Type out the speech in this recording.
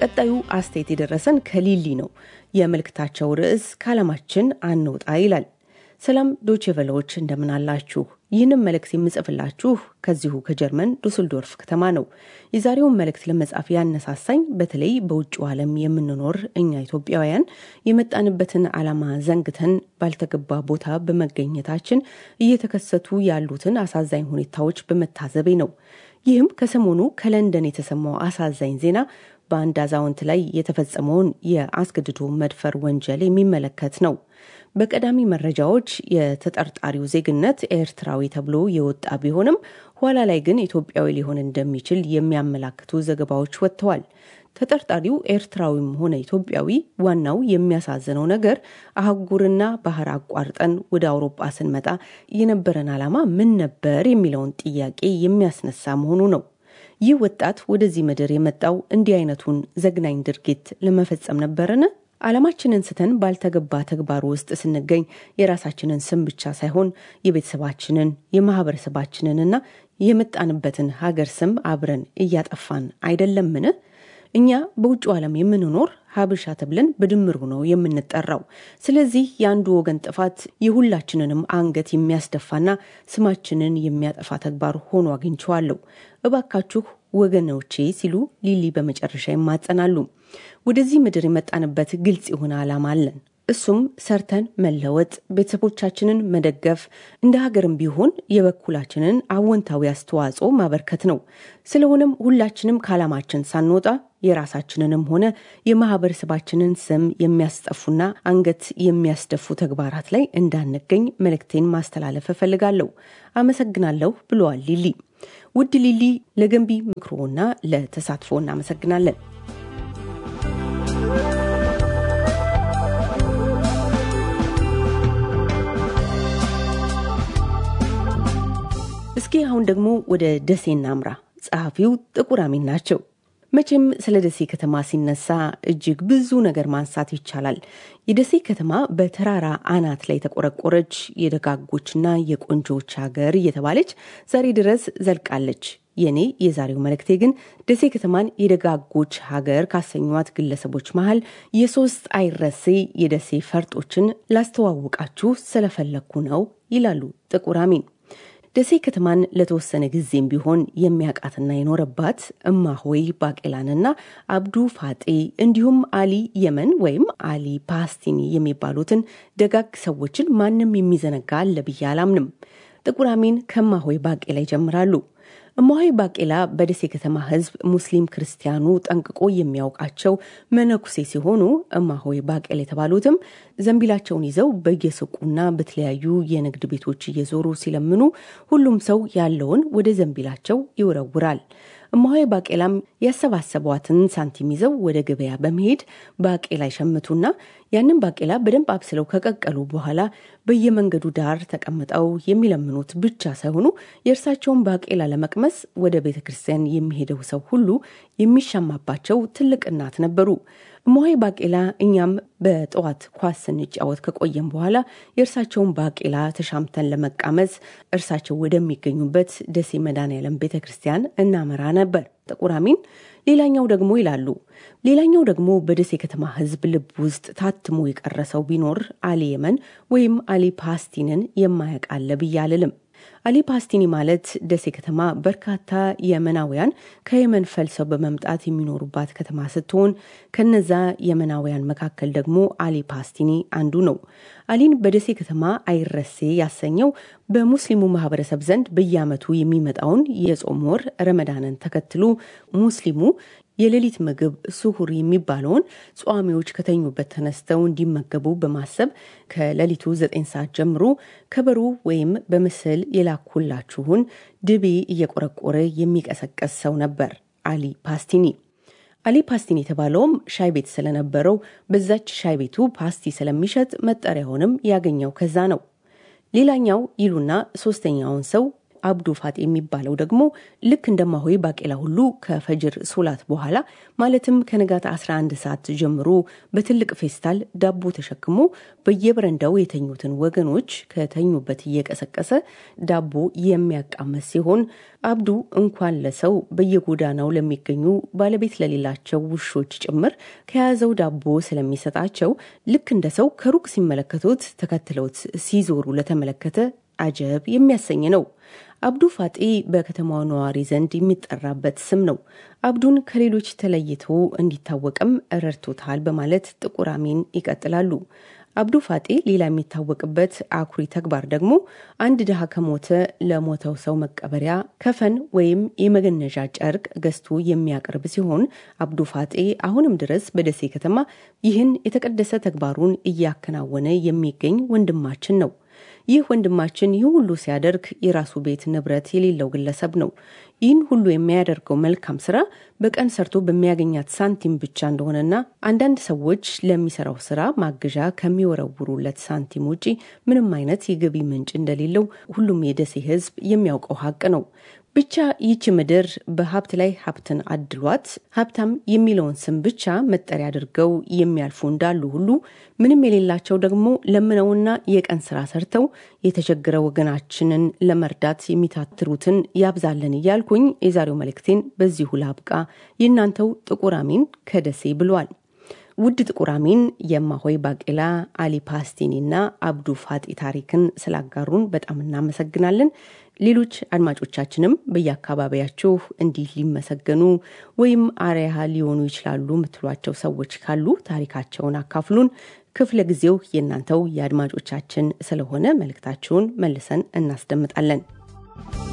ቀጣዩ አስተያየት የደረሰን ከሊሊ ነው። የመልእክታቸው ርዕስ ከዓለማችን አንውጣ ይላል። ሰላም ዶቼ ቬለዎች እንደምን አላችሁ? ይህንም መልእክት የምጽፍላችሁ ከዚሁ ከጀርመን ዱስልዶርፍ ከተማ ነው። የዛሬውን መልእክት ለመጻፍ ያነሳሳኝ በተለይ በውጭው ዓለም የምንኖር እኛ ኢትዮጵያውያን የመጣንበትን ዓላማ ዘንግተን ባልተገባ ቦታ በመገኘታችን እየተከሰቱ ያሉትን አሳዛኝ ሁኔታዎች በመታዘቤ ነው። ይህም ከሰሞኑ ከለንደን የተሰማው አሳዛኝ ዜና በአንድ አዛውንት ላይ የተፈጸመውን የአስገድዶ መድፈር ወንጀል የሚመለከት ነው። በቀዳሚ መረጃዎች የተጠርጣሪው ዜግነት ኤርትራዊ ተብሎ የወጣ ቢሆንም ኋላ ላይ ግን ኢትዮጵያዊ ሊሆን እንደሚችል የሚያመላክቱ ዘገባዎች ወጥተዋል። ተጠርጣሪው ኤርትራዊም ሆነ ኢትዮጵያዊ፣ ዋናው የሚያሳዝነው ነገር አህጉርና ባህር አቋርጠን ወደ አውሮፓ ስንመጣ የነበረን ዓላማ ምን ነበር የሚለውን ጥያቄ የሚያስነሳ መሆኑ ነው። ይህ ወጣት ወደዚህ ምድር የመጣው እንዲህ አይነቱን ዘግናኝ ድርጊት ለመፈጸም ነበርን? ዓላማችንን ስተን ባልተገባ ተግባር ውስጥ ስንገኝ የራሳችንን ስም ብቻ ሳይሆን የቤተሰባችንን የማህበረሰባችንንና የመጣንበትን ሀገር ስም አብረን እያጠፋን አይደለምን? እኛ በውጭ ዓለም የምንኖር ሀበሻ ተብለን በድምሩ ነው የምንጠራው። ስለዚህ የአንዱ ወገን ጥፋት የሁላችንንም አንገት የሚያስደፋና ስማችንን የሚያጠፋ ተግባር ሆኖ አግኝቼዋለሁ። እባካችሁ ወገኖቼ ሲሉ ሊሊ በመጨረሻ ይማጸናሉ። ወደዚህ ምድር የመጣንበት ግልጽ የሆነ ዓላማ አለን። እሱም ሰርተን መለወጥ፣ ቤተሰቦቻችንን መደገፍ፣ እንደ ሀገርም ቢሆን የበኩላችንን አወንታዊ አስተዋጽኦ ማበርከት ነው። ስለሆነም ሁላችንም ከዓላማችን ሳንወጣ የራሳችንንም ሆነ የማህበረሰባችንን ስም የሚያስጠፉና አንገት የሚያስደፉ ተግባራት ላይ እንዳንገኝ መልእክቴን ማስተላለፍ እፈልጋለሁ። አመሰግናለሁ ብለዋል ሊሊ። ውድ ሊሊ፣ ለገንቢ ምክሮና ለተሳትፎ እናመሰግናለን። እስኪ አሁን ደግሞ ወደ ደሴ እናምራ። ጸሐፊው ጥቁር አሚን ናቸው። መቼም ስለ ደሴ ከተማ ሲነሳ እጅግ ብዙ ነገር ማንሳት ይቻላል። የደሴ ከተማ በተራራ አናት ላይ የተቆረቆረች የደጋጎችና የቆንጆዎች ሀገር እየተባለች ዛሬ ድረስ ዘልቃለች። የኔ የዛሬው መልእክቴ ግን ደሴ ከተማን የደጋጎች ሀገር ካሰኟት ግለሰቦች መሀል የሶስት አይረሴ የደሴ ፈርጦችን ላስተዋውቃችሁ ስለፈለግኩ ነው ይላሉ ጥቁር አሚን። ደሴ ከተማን ለተወሰነ ጊዜም ቢሆን የሚያውቃትና የኖረባት እማሆይ ባቄላንና አብዱ ፋጤ እንዲሁም አሊ የመን ወይም አሊ ፓስቲኒ የሚባሉትን ደጋግ ሰዎችን ማንም የሚዘነጋ አለ ብዬ አላምንም። ጥቁር አሚን ከእማሆይ ባቄላ ይጀምራሉ። እማሆይ ባቄላ በደሴ ከተማ ሕዝብ ሙስሊም ክርስቲያኑ ጠንቅቆ የሚያውቃቸው መነኩሴ ሲሆኑ እማሆይ ባቄላ የተባሉትም ዘንቢላቸውን ይዘው በየሱቁና በተለያዩ የንግድ ቤቶች እየዞሩ ሲለምኑ ሁሉም ሰው ያለውን ወደ ዘንቢላቸው ይወረውራል። እማሆይ ባቄላም ያሰባሰቧትን ሳንቲም ይዘው ወደ ገበያ በመሄድ ባቄላ ይሸምቱና ያንን ባቄላ በደንብ አብስለው ከቀቀሉ በኋላ በየመንገዱ ዳር ተቀምጠው የሚለምኑት ብቻ ሳይሆኑ የእርሳቸውን ባቄላ ለመቅመስ ወደ ቤተ ክርስቲያን የሚሄደው ሰው ሁሉ የሚሻማባቸው ትልቅ እናት ነበሩ። እማሆይ ባቄላ እኛም በጠዋት ኳስ ስንጫወት ከቆየም በኋላ የእርሳቸውን ባቄላ ተሻምተን ለመቃመስ እርሳቸው ወደሚገኙበት ደሴ መድኃኔዓለም ቤተ ክርስቲያን እናመራ ነበር። ጥቁር አሚን ሌላኛው ደግሞ ይላሉ ሌላኛው ደግሞ በደሴ ከተማ ሕዝብ ልብ ውስጥ ታትሞ የቀረሰው ቢኖር አሊ የመን ወይም አሊ ፓስቲንን የማያውቅ አለ ብዬ አልልም። አሊ ፓስቲኒ ማለት ደሴ ከተማ በርካታ የመናውያን ከየመን ፈልሰው በመምጣት የሚኖሩባት ከተማ ስትሆን ከነዛ የመናውያን መካከል ደግሞ አሊ ፓስቲኒ አንዱ ነው። አሊን በደሴ ከተማ አይረሴ ያሰኘው በሙስሊሙ ማህበረሰብ ዘንድ በየዓመቱ የሚመጣውን የጾም ወር ረመዳንን ተከትሎ ሙስሊሙ የሌሊት ምግብ ስሁር የሚባለውን ጿሚዎች ከተኙበት ተነስተው እንዲመገቡ በማሰብ ከሌሊቱ ዘጠኝ ሰዓት ጀምሮ ከበሮ ወይም በምስል የላኩላችሁን ድቤ እየቆረቆረ የሚቀሰቀስ ሰው ነበር አሊ ፓስቲኒ። አሊ ፓስቲኒ የተባለውም ሻይ ቤት ስለነበረው በዛች ሻይ ቤቱ ፓስቲ ስለሚሸጥ መጠሪያውንም ያገኘው ከዛ ነው። ሌላኛው ይሉና ሶስተኛውን ሰው አብዱ ፋጤ የሚባለው ደግሞ ልክ እንደ እማሆይ ባቄላ ሁሉ ከፈጅር ሶላት በኋላ ማለትም ከንጋት 11 ሰዓት ጀምሮ በትልቅ ፌስታል ዳቦ ተሸክሞ በየበረንዳው የተኙትን ወገኖች ከተኙበት እየቀሰቀሰ ዳቦ የሚያቃመስ ሲሆን አብዱ እንኳን ለሰው በየጎዳናው ለሚገኙ ባለቤት ለሌላቸው ውሾች ጭምር ከያዘው ዳቦ ስለሚሰጣቸው ልክ እንደ ሰው ከሩቅ ሲመለከቱት ተከትለውት ሲዞሩ ለተመለከተ አጀብ የሚያሰኝ ነው። አብዱ ፋጤ በከተማው ነዋሪ ዘንድ የሚጠራበት ስም ነው። አብዱን ከሌሎች ተለይቶ እንዲታወቅም ረድቶታል በማለት ጥቁር አሚን ይቀጥላሉ። አብዱ ፋጤ ሌላ የሚታወቅበት አኩሪ ተግባር ደግሞ አንድ ድሃ ከሞተ ለሞተው ሰው መቀበሪያ ከፈን ወይም የመገነዣ ጨርቅ ገዝቶ የሚያቀርብ ሲሆን አብዱ ፋጤ አሁንም ድረስ በደሴ ከተማ ይህን የተቀደሰ ተግባሩን እያከናወነ የሚገኝ ወንድማችን ነው። ይህ ወንድማችን ይህ ሁሉ ሲያደርግ የራሱ ቤት ንብረት የሌለው ግለሰብ ነው። ይህን ሁሉ የሚያደርገው መልካም ስራ በቀን ሰርቶ በሚያገኛት ሳንቲም ብቻ እንደሆነና አንዳንድ ሰዎች ለሚሰራው ስራ ማገዣ ከሚወረውሩለት ሳንቲም ውጪ ምንም አይነት የገቢ ምንጭ እንደሌለው ሁሉም የደሴ ሕዝብ የሚያውቀው ሀቅ ነው። ብቻ ይቺ ምድር በሀብት ላይ ሀብትን አድሏት ሀብታም የሚለውን ስም ብቻ መጠሪያ አድርገው የሚያልፉ እንዳሉ ሁሉ ምንም የሌላቸው ደግሞ ለምነውና የቀን ስራ ሰርተው የተቸገረ ወገናችንን ለመርዳት የሚታትሩትን ያብዛለን እያልኩኝ የዛሬው መልእክቴን በዚሁ ላብቃ። የእናንተው ጥቁር አሚን ከደሴ ብሏል። ውድ ጥቁር አሚን የማሆይ ባቄላ አሊ ፓስቲኒና አብዱ ፋጤ ታሪክን ስላጋሩን በጣም እናመሰግናለን። ሌሎች አድማጮቻችንም በየአካባቢያችሁ እንዲህ ሊመሰገኑ ወይም አርያ ሊሆኑ ይችላሉ የምትሏቸው ሰዎች ካሉ ታሪካቸውን አካፍሉን። ክፍለ ጊዜው የእናንተው የአድማጮቻችን ስለሆነ መልእክታችሁን መልሰን እናስደምጣለን።